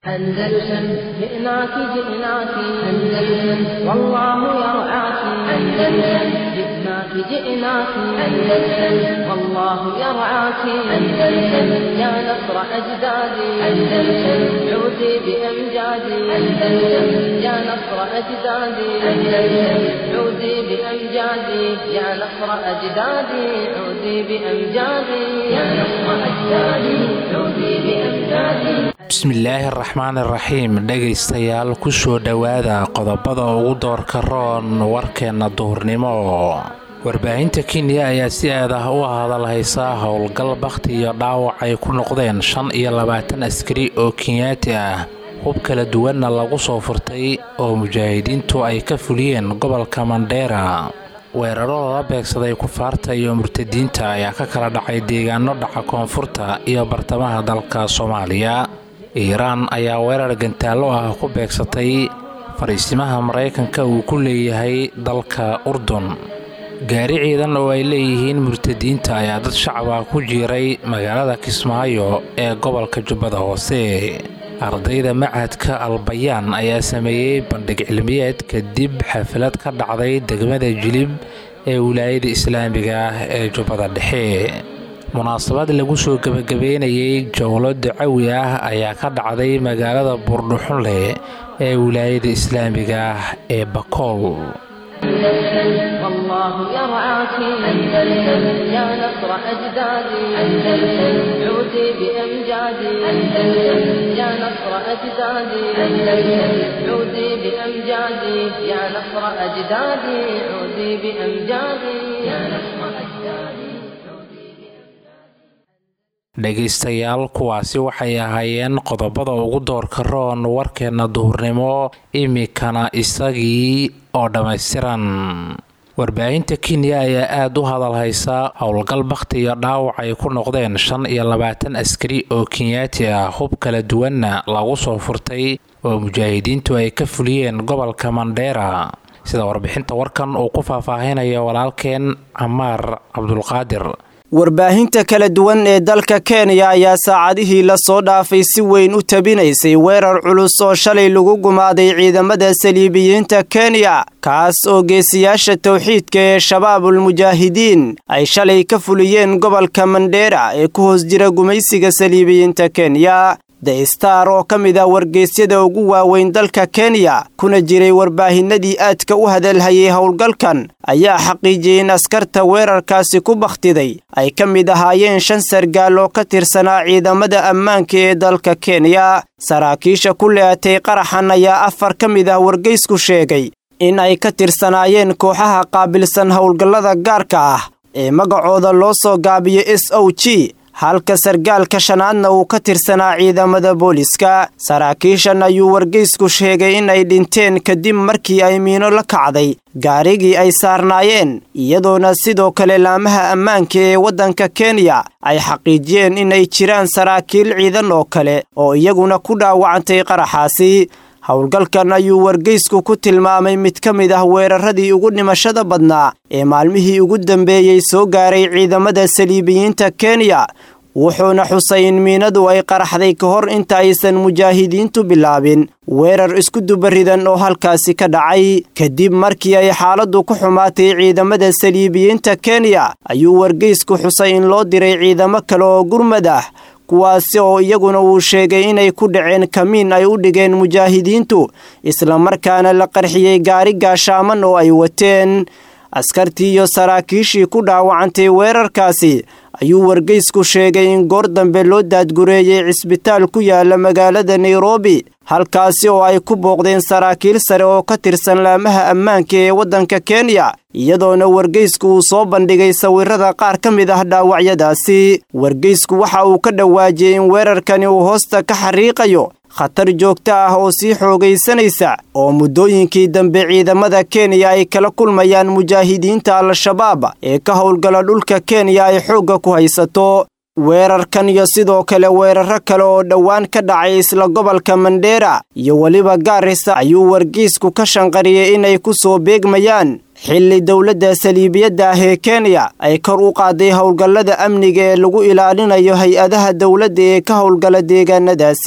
أندلسن جئناك جئناك أندلسن والله يرعاك أندلسن جئناك جئناك أندلسن والله يرعاك أندلسن يا نصر أجدادي أندلسن عودي بأمجادي أندلسن يا نصر أجدادي أندلسن عودي بأمجادي يا نصر أجدادي عودي بأمجادي يا نصر أجدادي عودي بأمجادي bismillaahi araxmaan iraxiim dhegaystayaal kusoo dhowaada qodobada ugu doorka roon warkeenna duhurnimo warbaahinta kenya ayaa si aad ah u hadalhaysaa howlgal bakhti iyo dhaawac ay ku noqdeen shan iyo labaatan askari oo kenyaati ah hub kala duwanna lagu soo furtay oo mujaahidiintu ay ka fuliyeen gobolka mandheera weeraro lala beegsaday kufaarta iyo murtadiinta ayaa ka kala dhacay deegaano dhaca koonfurta iyo bartamaha dalka soomaaliya iiraan ayaa weerar gantaallo ah ku beegsatay fariisimaha maraykanka uu ku leeyahay dalka urdun gaari ciidan oo ay leeyihiin murtadiinta ayaa dad shacaba ku jiiray magaalada kismaayo ee gobolka jubbada hoose ardayda machadka albayaan ayaa sameeyey bandhig cilmiyeed kadib xaflad ka dhacday degmada jilib ee wilaayada islaamiga ah ee jubbada dhexe munaasabad lagu soo gebagabeynayay jowlo dacawi ah ayaa ka dhacday magaalada buurdhuxunleh ee wilaayada islaamiga ah ee bakool والله يرعاك أندلسن يا نصر أجدادي أندلسن عودي بأمجادي أندلسن يا نصر أجدادي أندلسن عودي بأمجادي يا نصر أجدادي عودي بأمجادي يا نصر أجدادي dhegaystayaal kuwaasi waxay ahaayeen qodobada ugu doorka roon warkeenna duhurnimo imikana isagii oo dhammaystiran warbaahinta kenya ayaa aada u hadalhaysa howlgal bakhti iyo dhaawac ay ku noqdeen shan iyo labaatan askari oo kenyaati ah hub kala duwanna lagu soo furtay oo mujaahidiintu ay ka fuliyeen gobolka mandheera sida warbixinta warkan uu ku faahfaahinaya walaalkeen camaar cabdulqaadir warbaahinta kala duwan ee dalka kenya ayaa saacadihii lasoo dhaafay si weyn u tabinaysay weerar culus oo shalay lagu gumaaday ciidamada saliibiyiinta kenya kaas oo geesiyaasha towxiidka ee shabaabul mujaahidiin ay shalay ka fuliyeen gobolka mandheera ee ku hoos jira gumaysiga saliibiyiinta kenya the star oo ka mid ah wargeysyada ugu waaweyn dalka kenya kuna jiray warbaahinadii aadka u hadalhayay howlgalkan ayaa xaqiijiyey in askarta weerarkaasi ku bakhtiday ay ka mid ahaayeen shan sargaal oo ka tirsanaa ciidamada ammaanka ee dalka kenya saraakiisha ku leeatay qaraxan ayaa afar ka mid ah wargeysku sheegay in ay ka tirsanaayeen kooxaha qaabilsan howlgallada gaarka ah ee magacooda loo soo gaabiyo s o g halka sargaalka shanaadna uu ka tirsanaa ciidamada booliska saraakiishan ayuu wargeysku sheegay in ay dhinteen kadib markii ay miino la kacday gaarigii ay saarnaayeen iyadoona sidoo kale laamaha ammaanka ee waddanka kenya ay xaqiijiyeen inay jiraan saraakiil ciidan oo kale oo iyaguna ku dhaawacantay qaraxaasi howlgalkan ayuu wargeysku ku tilmaamay mid ka mid ah weeraradii ugu dhimashada badnaa ee maalmihii ugu dambeeyey soo gaaray ciidamada saliibiyiinta kenya wuxuuna xusay in miinadu ay qaraxday ka hor inta aysan mujaahidiintu bilaabin weerar isku dubaridan oo halkaasi ka dhacay kadib markii ay xaaladdu ku xumaatay ciidamada saliibiyiinta kenya ayuu wargeysku xusay in loo diray ciidamo kale oo gurmad ah kuwaasi oo iyaguna uu sheegay inay ku dhaceen kamiin ay u dhigeen mujaahidiintu islamarkaana la qarxiyey gaari gaashaaman oo ay wateen askartii iyo saraakiishii ku dhaawacantay weerarkaasi ayuu wargeysku sheegay in goor dambe loo daadgureeyey cisbitaal ku yaala magaalada nairobi halkaasi oo ay ku booqdeen saraakiil sare oo ka tirsan laamaha ammaanka ee waddanka kenya iyadoona wargeysku uu soo bandhigay sawirada qaar ka mid ah dhaawacyadaasi wargeysku waxa uu ka dhawaajiyey in weerarkani uu hoosta ka xariiqayo khatar joogto ah oo sii xoogaysanaysa oo muddooyinkii dambe ciidamada kenya ay kala kulmayaan mujaahidiinta al-shabaab ee ka howlgala dhulka kenya ay xoogga ku haysato weerarkan iyo sidoo kale weeraro kale oo dhowaan ka dhacay isla gobolka mandheera iyo weliba gaarisa ayuu wargeysku ka shanqariyey inay ku soo beegmayaan xilli dowladda saliibiyadda ah ee kenya ay kor u qaaday howlgallada amniga ee lagu ilaalinayo hay-adaha dowladda ee ka howlgala deegaanadaasi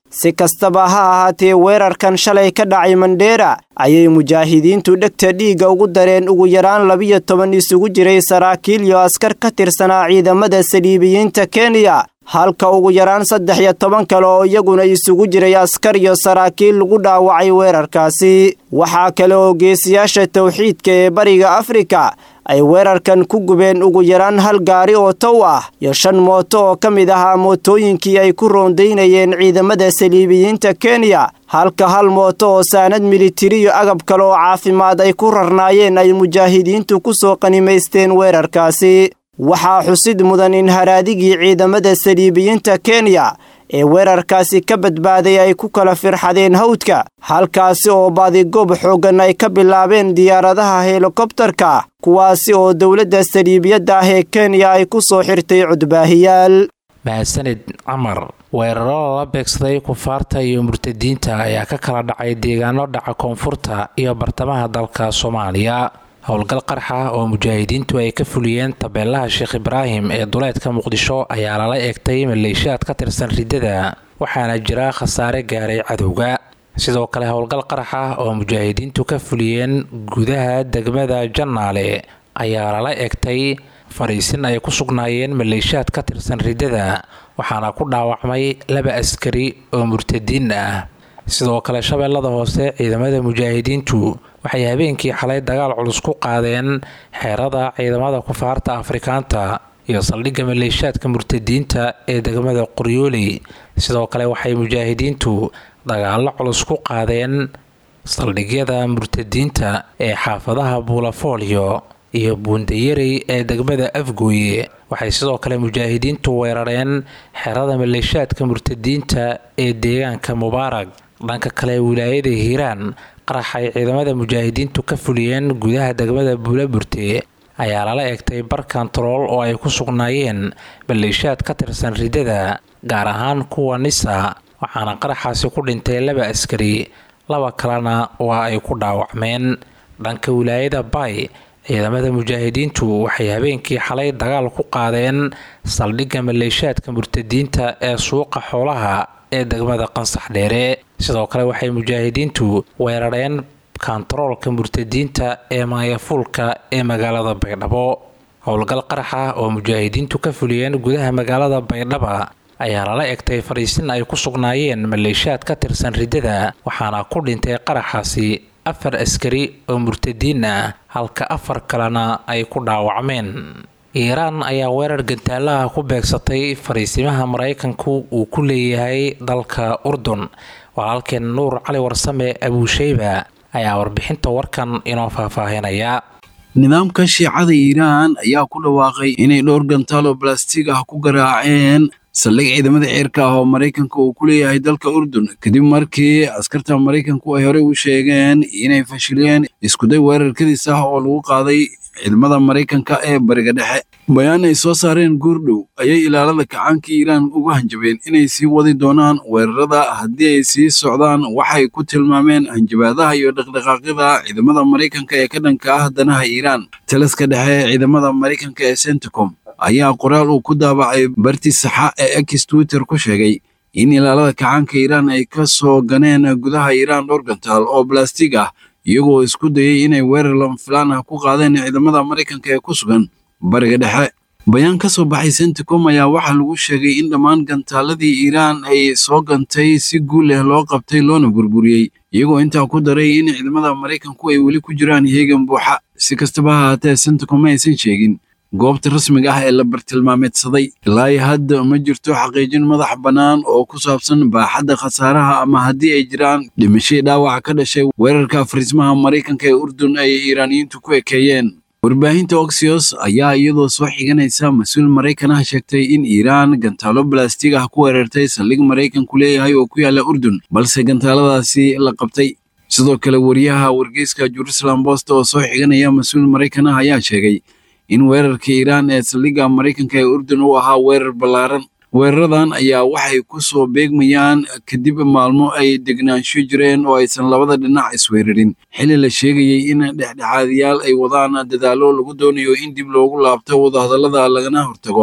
si kastaba ha ahaatee weerarkan shalay ka dhacay mandheera ayay mujaahidiintu dhegta dhiigga ugu dareen ugu yaraan labiyo toban isugu jiray saraakiil iyo askar ka tirsanaa ciidamada saliibiyiinta kenya halka ugu yaraan saddex iyo toban kale oo iyaguna isugu jiray askar iyo saraakiil lagu dhaawacay weerarkaasi waxaa kale oo geesiyaasha tawxiidka ee bariga afrika ay weerarkan ku gubeen ugu yaraan hal gaari oo tow ah iyo shan mooto oo ka mid ahaa mootooyinkii ay ku roondaynayeen ciidamada saliibiyiinta kenya halka hal mooto oo saanad militari iyo agab kale oo caafimaad ay ku rarnaayeen ay mujaahidiintu ku soo qanimaysteen weerarkaasi waxaa xusid mudan in haraadigii ciidamada saliibiyiinta kenya ee weerarkaasi ka badbaaday ay ku kala firxadeen hawdka halkaasi oo baadigoob xooggan ay ka bilaabeen diyaaradaha helikobtarka kuwaasi oo dowladda saliibiyadda ah ee kenya ay ku soo xirtay cudbaahiyaal mahadsanid camar weeraro lala beegsaday kufaarta iyo murtadiinta ayaa ka kala dhacay deegaano dhaca koonfurta iyo bartamaha dalka soomaaliya howlgal qarxa oo mujaahidiintu ay ka fuliyeen tabeelaha sheekh ibraahim ee duleedka muqdisho ayaa lala eegtay maleeshiyaad ka tirsan riddada waxaana jira khasaare gaaray cadowga sidoo kale howlgal qarxa oo mujaahidiintu ka fuliyeen gudaha degmada jannaale ayaa lala eegtay fariisin ay ku sugnaayeen maleeshiyaad ka tirsan riddada waxaana ku dhaawacmay laba askari oo murtadiin ah sidoo kale shabeellada hoose ciidamada mujaahidiintu waxay habeenkii xalay dagaal culus ku qaadeen xeerada ciidamada kufaarta afrikaanta iyo saldhigga maleeshiyaadka murtadiinta ee degmada qoryooley sidoo kale waxay mujaahidiintu dagaallo culus ku qaadeen saldhigyada murtadiinta ee xaafadaha buulafoolyo iyo buundayarey ee degmada afgooye waxay sidoo kale mujaahidiintu weerareen xerada maleeshiyaadka murtadiinta ee deegaanka mubaarag dhanka kale wilaayada hiiraan qarax ay ciidamada mujaahidiintu ka fuliyeen gudaha degmada buulaburte ayaa lala eegtay bar kantarool oo ay ku sugnaayeen maleeshiyaad ka tirsan riddada gaar ahaan kuwa nisa waxaana qaraxaasi ku dhintay laba askari laba kalena waa ay ku dhaawacmeen dhanka wilaayada bay ciidamada mujaahidiintu waxay habeenkii xalay dagaal ku qaadeen saldhigga maleeshiyaadka murtadiinta ee suuqa xoolaha ee degmada qansax dheere sidoo kale waxay mujaahidiintu weerareen kantaroolka murtadiinta ee maayafuulka ee magaalada baydhabo howlgal qaraxa oo mujaahidiintu ka fuliyeen gudaha magaalada baydhaba ayaa lala egtay fariisin ay ku sugnaayeen maleeshiyaad ka tirsan riddada waxaana ku dhintay qaraxaasi afar askari oo murtadiin ah halka afar kalena ay ku dhaawacmeen iiraan ayaa weerar gantaalaha ku beegsatay fariisimaha maraykanku uu ku leeyahay dalka urdun walaalkeen nuur cali warsame abuusheyba ayaa warbixinta warkan inoo faahfaahinaya nidaamka shiicada iiraan ayaa ku dhawaaqay inay dhowr gantaal oo balastig ah ku garaaceen saldhig ciidamada ceerka ah oo maraykanka uu ku leeyahay dalka urdun kadib markii askarta maraykanku ay horey u sheegeen inay fashileen iskuday weerarkadiis ah oo lagu qaaday ciidamada maraykanka ee bariga dhexe bayaan ay soo saareen guurdhow ayay ilaalada kacaanka iiraan ugu hanjabeen inay sii wadi doonaan weerarada haddii ay sii socdaan waxay ku tilmaameen hanjabaadaha iyo dhaqdhaqaaqyada ciidamada maraykanka ee ka dhanka ah danaha iiraan taliska dhexe ee ciidamada maraykanka ee centicom ayaa qoraal uu ku daabacay barti saxa ee ex twitter ku sheegay in ilaalada kacaanka iiraan ay ka soo ganeen gudaha iiraan dhowr gantaal oo balastig ah iyagoo isku dayay inay weerar lama filaan ah ku qaadeen ciidamada maraykanka ee ku sugan bariga dhexe bayaan ka soo baxay centicom ayaa waxaa lagu sheegay in dhammaan gantaaladii iiraan ay soo gantay si guul leh loo qabtay loona burburiyey iyagoo intaa ku daray in ciidamada maraykanku ay weli ku jiraan heegan buuxa si kastaba ha haatee centicom ma aysan sheegin goobta rasmiga ah ee la bartilmaameedsaday ilaa iyo hadda ma jirto xaqiijin madax bannaan oo ku saabsan baaxadda khasaaraha ama haddii ay jiraan dhimashii dhaawaca ka dhashay weerarka fariismaha maraykanka ee urdun ay iiraaniyiintu ku ekeeyeen warbaahinta oxios ayaa iyadoo soo xiganaysa mas-uul maraykan ah sheegtay in iiraan gantaalo balastig ah ku weerartay saldhig maraykanku leeyahay oo ku yaalla urdun balse gantaaladaasi la qabtay sidoo kale wariyaha wargeyska jerusalem bost oo soo xiganaya mas-uul maraykan ah ayaa sheegay in weerarka iiraan ee saldhigga maraykanka ee urdun uu ahaa weerar ballaaran weeraradan ayaa waxay ku soo beegmayaan kadib maalmo ay degnaansho jireen oo aysan labada dhinac isweerarin xilli la sheegayey in dhexdhexaadiyaal ay wadaan dadaallo lagu doonayo in dib loogu laabto wadahadallada lagana hortago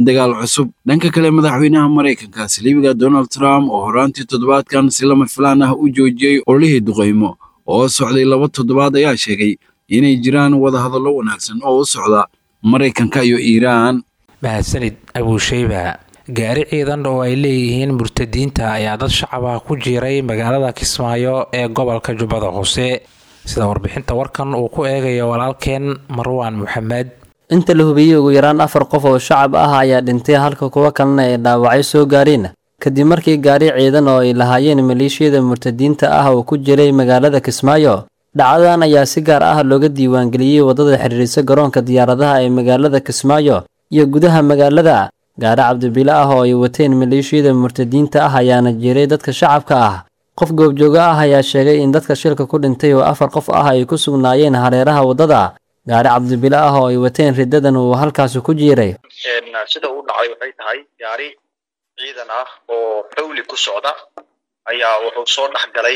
dagaal cusub dhanka kale madaxweynaha maraykanka saliibiga donald trump oo horaantii toddobaadkan si lama filaan ah u joojiyey ololihii duqaymo oo socday laba toddobaad ayaa sheegay inay jiraan wadahadallo wanaagsan oo u socda maraykanka iyo iiraan mahadsanid abuusheyba gaari ciidan oo ay leeyihiin murtadiinta ayaa dad shacab ah ku jiiray magaalada kismaayo ee gobolka jubbada hoose sida warbixinta warkan uu ku eegayo walaalkeen marwaan maxamed inta la hubiyey ugu yaraan afar qof oo shacab ah ayaa dhintay halka kuwo kalena ay dhaawacyo soo gaareen kadib markii gaari ciidan oo ay lahaayeen maleeshiyada murtadiinta ah uu ku jiray magaalada kismaayo dhacdadan ayaa si gaar ah looga diiwaangeliyey waddada xidhiirisa garoonka diyaaradaha ee magaalada kismaayo iyo gudaha magaalada gaari cabdibile ah oo ay wateen maleeshiyada murtadiinta ah ayaana jiray dadka shacabka ah qof goobjoogo ah ayaa sheegay in dadka shilka ku dhintay oo afar qof ah ay ku sugnaayeen hareeraha waddada gaari cabdibile ah oo ay wateen riddadan uu halkaasi ku jiiray sida uu dhacay waxay tahay gaari ciidan ah oo xowli ku socda ayaa wuxuu soo dhex galay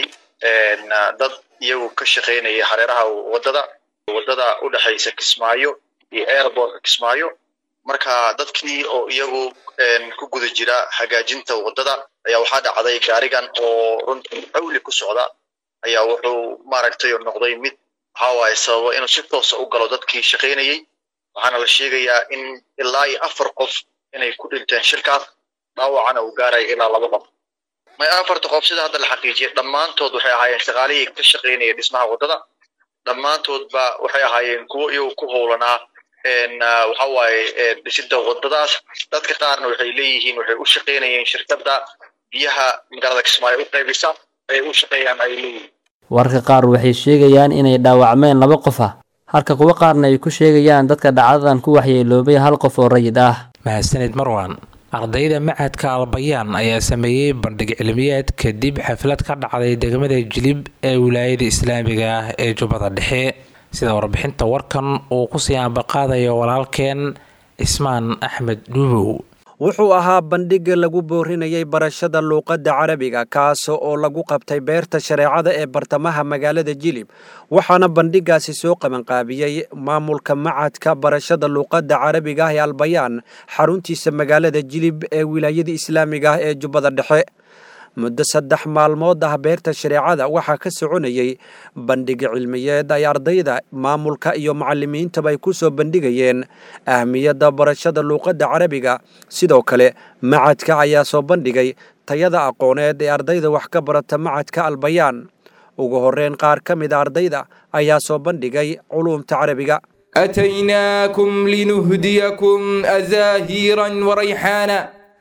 dad iyagu ka shaqaynaya hareeraha waddada waddada u dhexaysa kismaayo iyo airbortka kismaayo marka dadkii oo iyagu ku guda jira hagaajinta waddada ayaa waxaa dhacday gaarigan oo runtii xowli ku socda ayaa wuxuu maaragtay noqday mid waxa waaye sababo inuu si toosa u galo dadkii shaqaynayey waxaana la sheegayaa in ilaa iyo afar qof inay ku dhinteen shirkaas dhaawacana uu gaaraya ilaa laba qof may afarta qof sida hadda la xaqiijiyay dhammaantood waxay ahaayeen shaqaalihii ka shaqaynaya dhismaha waddada dhammaantoodba waxay ahaayeen kuwo iyagu ku howlanaa waxa waaye dhisidda waddadaas dadka qaarna waxay leeyihiin waxay u shaqaynayeen shirkadda biyaha magaalada kismaayo u qaybisa ay u shaqeeyaan ay leeyihiin wararka qaar waxay sheegayaan inay dhaawacmeen laba qof ah halka kuwo qaarna ay ku sheegayaan dadka dhacdadan ku waxyeeloobay hal qof oo rayid ah mahadsanid marwan ardayda macadka albayaan ayaa sameeyey bandhig cilmiyeed kadib xaflad ka dhacday degmada jilib ee wilaayada islaamiga ah ee jubbada dhexe sida warbixinta warkan uu kusii ambaqaadayo walaalkeen cismaan axmed dhuubow wuxuu ahaa bandhigga lagu boorinayay barashada luuqadda carabiga kaas oo lagu qabtay beerta shareecada ee bartamaha magaalada jilib waxaana bandhiggaasi soo qabanqaabiyey maamulka macadka barashada luuqadda carabiga ah ee albayaan xaruntiisa magaalada jilib ee wilaayada islaamiga ah ee jubbada dhexe muddo saddex maalmood ah beerta shareecada waxaa ka soconayey bandhiga cilmiyeed ay ardayda maamulka iyo macalimiintaba ay ku soo bandhigayeen ahmiyadda barashada luuqadda carabiga sidoo kale macadka ayaa soo bandhigay tayada aqooneed ee ardayda wax ka barata macadka albayaan ugu horreyn qaar ka mida ardayda ayaa soo bandhigay culuumta carabiga أتيناكم لنهديكم أزاهيرا وريحانا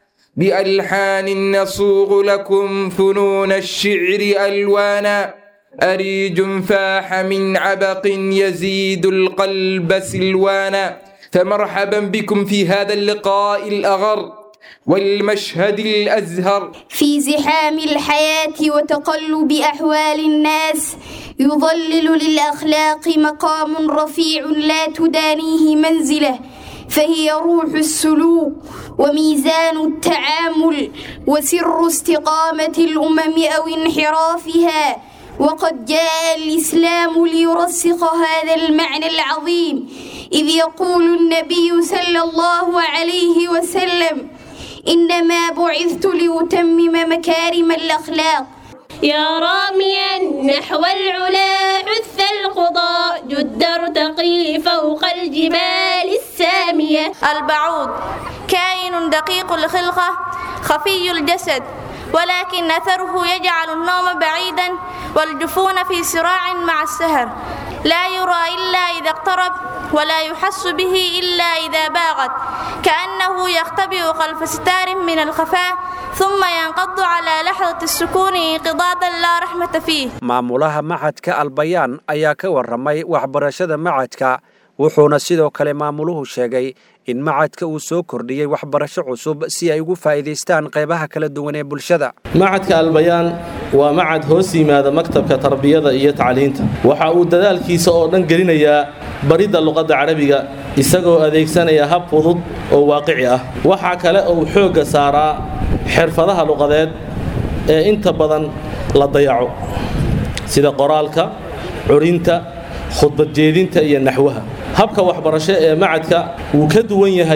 بألحان نصوغ لكم فنون الشعر ألوانا أريج فاح من عبق يزيد القلب سلوانا فمرحبا بكم في هذا اللقاء الأغر والمشهد الأزهر في زحام الحياة وتقلب أحوال الناس يظلل للأخلاق مقام رفيع لا تدانيه منزله فهي روح السلوك وميزان التعامل وسر استقامة الأمم أو انحرافها وقد جاء الإسلام ليرسخ هذا المعنى العظيم إذ يقول النبي صلى الله عليه وسلم إنما بعثت لأتمم مكارم الأخلاق يا راميا نحو العلا عث القضاء جد ارتقي فوق الجبال السامية البعوض كائن دقيق الخلقة خفي الجسد ولكن أثره يجعل النوم بعيدا والجفون في صراع مع السهر لا يرى إلا إذا اقترب ولا يحس به إلا إذا باغت كأنه يختبئ خلف ستار من الخفاء ثم ينقض على لحظة السكون انقضاضا لا رحمة فيه maamulaha macadka albayaan ayaa ka warramay waxbarashada macadka wuxuuna sidoo kale maamuluhu sheegay in macadka uu soo kordhiyey waxbarasho cusub si ay ugu faa'iidaystaan qaybaha kala duwan ee bulshada macadka albayaan waa macad hoos yimaada maktabka tarbiyada iyo tacliinta waxa uu dadaalkiisa oo dhan gelinayaa baridda luqadda carabiga isagoo adeegsanaya hab fudud oo waaqici ah waxaa kale uu xoogga saaraa xirfadaha luqadeed ee inta badan la dayaco sida qoraalka curinta khudbad jeedinta iyo naxwaha habka waxbarasho ee macadka wuu ka duwan yahay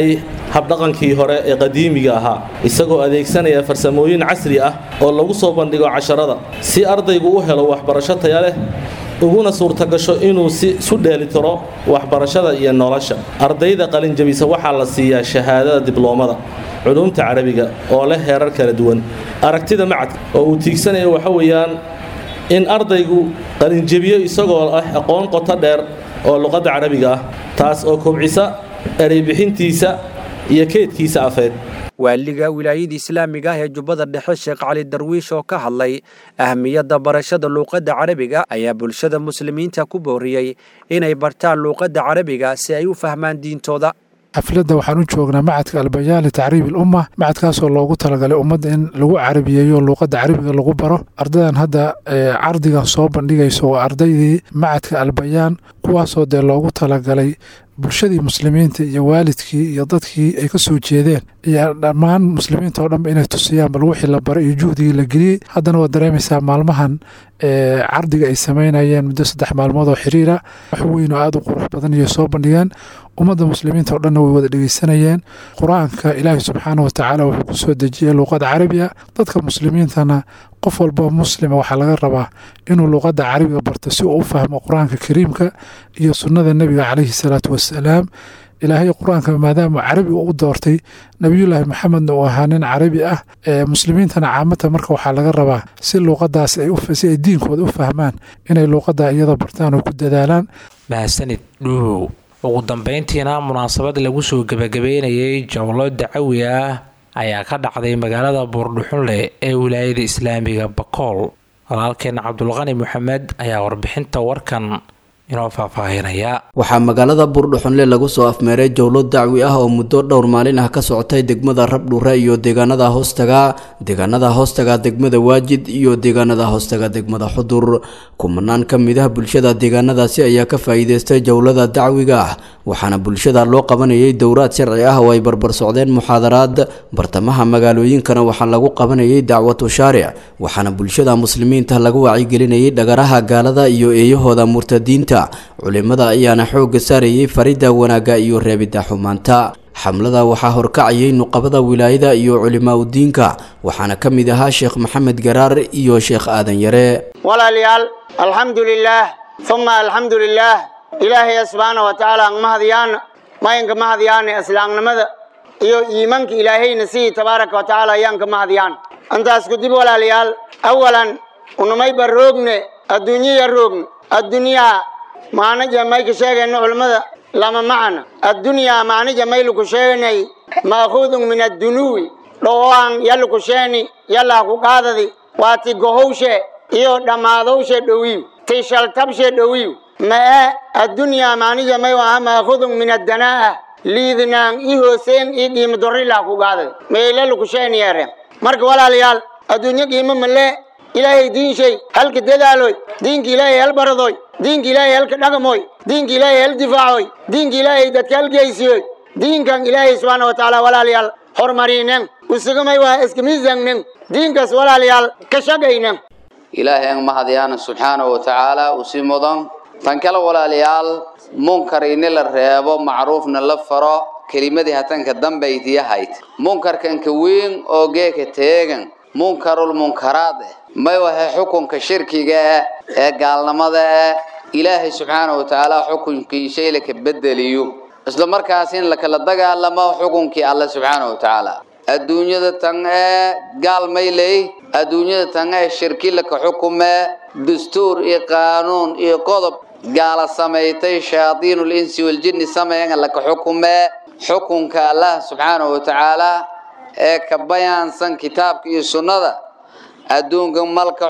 habdhaqankii hore ee qadiimiga ahaa isagoo adeegsanaya farsamooyin casri ah oo lagu soo bandhigo casharada si ardaygu u helo waxbarasho taya leh uguna suurtagasho inuu si isu dheelitiro waxbarashada iyo nolosha ardayda qalinjabisa waxaa la siiyaa shahaadada dibloomada culumta carabiga oo leh heerar kala duwan aragtida macadka oo uu tiigsanayo waxa weeyaan in ardaygu qalinjabiyo isagoo ah aqoon qoto dheer oo luqadda carabiga ah taas oo kobcisa ereybixintiisa iyo keedkiisa afeed waaliga wilaayada islaamiga ah ee jubbada dhexe sheekh cali darwiish oo ka hadlay ahmiyadda barashada luuqadda carabiga ayaa bulshada muslimiinta ku booriyey inay bartaan luuqadda carabiga si ay u fahmaan diintooda xafladda waxaan u joognaa macadka albayaan litacriib ilumma macadkaasoo loogu talagalay ummadda in lagu carabiyeeyo luuqadda carabiga lagu baro ardadan hadda cardigan soo bandhigayso waa ardaydii macadka albayaan kuwaasoo dee loogu talagalay bulshadii muslimiinta iyo waalidkii iyo dadkii ay ka soo jeedeen iyo dhammaan muslimiinta oo dhanba inay tusiyaan bal wixii la baray iyo juhdigii la geliyey haddana waad dareemaysaa maalmahan cardiga ay samaynayeen muddo saddex maalmood oo xiriira wax weyn oo aada u qurux badan iyo soo bandhigeen ummadda muslimiinta oo dhanna way wada dhegeysanayeen qur-aanka ilaahi subxaana wa tacaala wuxuu ku soo dejiyey luuqada carabiga dadka muslimiintana qof walboo muslima waxaa laga rabaa inuu luuqadda carabiga barto si uu u fahmo qur-aanka kariimka iyo sunnada nebiga caleyhi salaatu wassalaam ilaahay qur-aanka maadaama carabi u doortay nebiyullaahi maxamedna uu ahaa nin carabi ah muslimiintana caamata marka waxaa laga rabaa si luuqadaas si ay diinkooda u fahmaan inay luuqada iyada bartaan oo ku dadaalaan mahadsanid dhuubow ugu dambeyntiina munaasabad lagu soo gebagabeynayay jowlo dacawi ah ayaa ka dhacday magaalada buurdhuxunleh ee wilaayada islaamiga bakool walaalkeen cabdulqani maxamed ayaa warbixinta warkan inoo faahfaahinaya waxaa magaalada buurdhuxunle lagu soo afmeeray jowlo dacwi ah oo muddo dhowr maalin ah ka socotay degmada rabdhure iyo deegaanada hoostaga deegaanada hoostaga degmada waajid iyo deegaanada hoostaga degmada xudur kumanaan ka mid ah bulshada deegaanadaasi ayaa ka faa'iideystay jowlada dacwiga ah waxaana bulshada loo qabanayay dowraad sharci ah oo ay barbar socdeen muxaadaraad bartamaha magaalooyinkana waxaa lagu qabanayay dacwatu shaaric waxaana bulshada muslimiinta lagu wacyigelinayay dhagaraha gaalada iyo eeyahooda murtadiinta culimada ayaana xoogga saarayay faridda wanaagga iyo reebidda xumaanta xamlada waxaa horkacayay nuqabada wilaayada iyo culimaa udiinka waxaana ka mid ahaa sheekh maxamed garaar iyo sheekh aadan yare walaalayaal alxamdu lilaah uma alxamdu lilaah ilaahaya subxaana wa tacaala ang mahadyaana mayanka mahadyaana islaamnimada iyo iimanka ilaahayna sidii tabaaraka wa tacaala ayaanka mahadyaan intaas kudib walaalayaal awalan unumayba roogne adduunyaya roogn addunyaa maanaja may ka sheegayno culimmada lama macna addunyaa maanaja maylu ku sheeganay ma'khuudun min addunuwi dhowaan yallu ku sheeni yallaa ku qaadadi waa ti gohowshe iyo dhammaadowshe dhowiiw ti shaltabshe dhowiiw ma'e addunyaa maanija may aha ma'khudun min addanaa'a liidnaan i hooseen ii qiimo dorrilaa ku qaadadi meelalu ku sheeni yeere marka walaalayaal adduunyo qiimo malee ilaahay diin shay halka dadaaloy diinka ilaahay hal baradoy diinka ilaahay halka dhaqmoy diinka ilaahay hal difaacoy diinka ilaahay dadka halgeysiyoy diinkan ilaahay subxaana wa tacaala walaalayaal hormarinen usugamay waa iska miisangnen diinkaas walaalayaal ka shaqaynen ilaahay ang mahadyaana subxaana wa tacaala usi mudan tan kale walaalayaal munkar ini la reebo macruufna la faro kelimadii hatanka dambaytiyahayd munkarkanka weyn oo geeka teegan munkarul munkaraad eh may wahe xukunka shirkiga eh ee gaalnimada eh ilaahay subxaana wa tacaala xukunkiisa ila ka bedeliyo isla markaas in lakala dagaalamo xukunkii alle subxaana wa tacaala adduunyada tan ee gaal may ley adduunyada tan ee shirki laka xukume dastuur iyo qaanuun iyo qodob gaala samaysay shayaadiinul insi waljinni sameeyan laka xukume xukunka allah subxaana wa tacaala ee ka bayaansan kitaabka iyo sunnada adduunka malka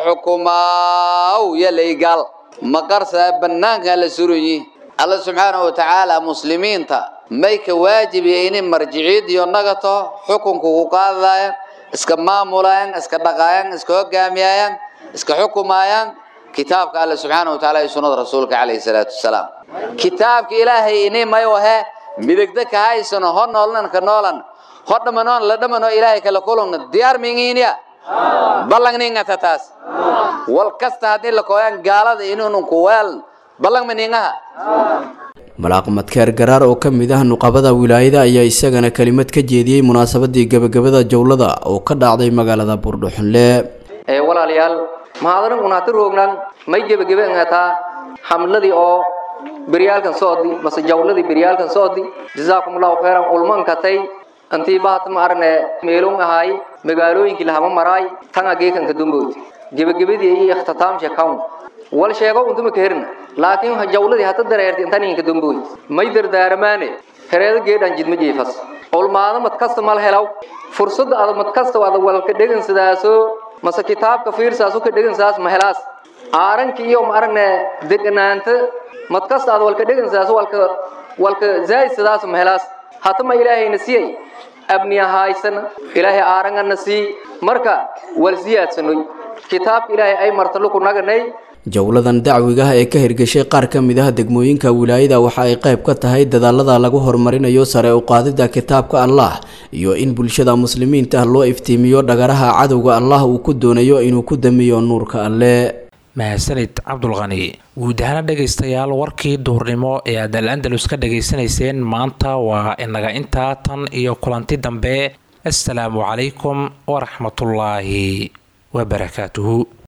xukumaaw yalay gaal maqarsaa bannaanka la suranyi alla subxaana wa tacaala muslimiinta may ka waajibiya inay marjiciid iyo nagato xukunka ku qaadayaan iska maamulayaan iska dhaqaayaan iska hogaamiyayaan iska xukumayaan kitaabka alle subxaana wa tacaala iyo sunnada rasuulka calayhi salaatu wasalaam kitaabka ilaahay ini may wahe midigda ka haysano ho noolnan ka noolan ho dhamanoon la dhamano ilaahay kala kulungna diyaar mingiinya ballang ningata taas wal kasta haddii la kooyaan gaalada inuunun ku weelan ballang ma ningaha malaaq madkeer garaar oo ka mid ah nuqabada wilaayada ayaa isagana kelimad ka jeediyey munaasabadii gebagabada jowlada oo ka dhacday magaalada buurdhuxunle ee walaalayaal mahadaran unaati roognan may gebagebe ngataa xamladii oo beryaalkan soodi mase jawladii beryaalkan soodi jazaakumullahu khayran ulman katay antii bahat ma arne meelun ahay magaalooyinkii lahama maraay tan ageekanka dumbood gebagabadii iyo ikhtitaamsha kawn wal sheego untuma ka herna laakiin jawladii hata dareerti intaninka dumbood may dardaaramaane hereeda geedhan jidma jiifas ulmaada mad kasta mal helaw fursadda ada mad kasta ada walka dhegansadaaso mase kitaabka fiirsaasu ka dhegansaas ma helaas aaranki iyo ma aragne deganaanta mad kasta ada walka dhegansaas walka walka zaa'idsadaas ma helaas hatama ilaahayna siyay abniya haysana ilaahay aarangana sii marka wal siyaadsanoy kitaabka ilaahay ay marta luku naganay jowladan dacwigaah ee ka hirgashay qaar ka mid ah degmooyinka wilaayada waxa ay qayb ka tahay dadaalada lagu horumarinayo sare u qaadida kitaabka allah iyo in bulshada muslimiinta loo iftiimiyo dhagaraha cadowga allah uu ku doonayo inuu ku damiyo nuurka alle mahadsanid cabdulqani guud ahaana dhegaystayaal warkii duhurnimo ee aad al andalus ka dhegaysanayseen maanta waa inaga intaa tan iyo kulanti dambe assalaamu calaykum waraxmatullaahi wabarakaatuhu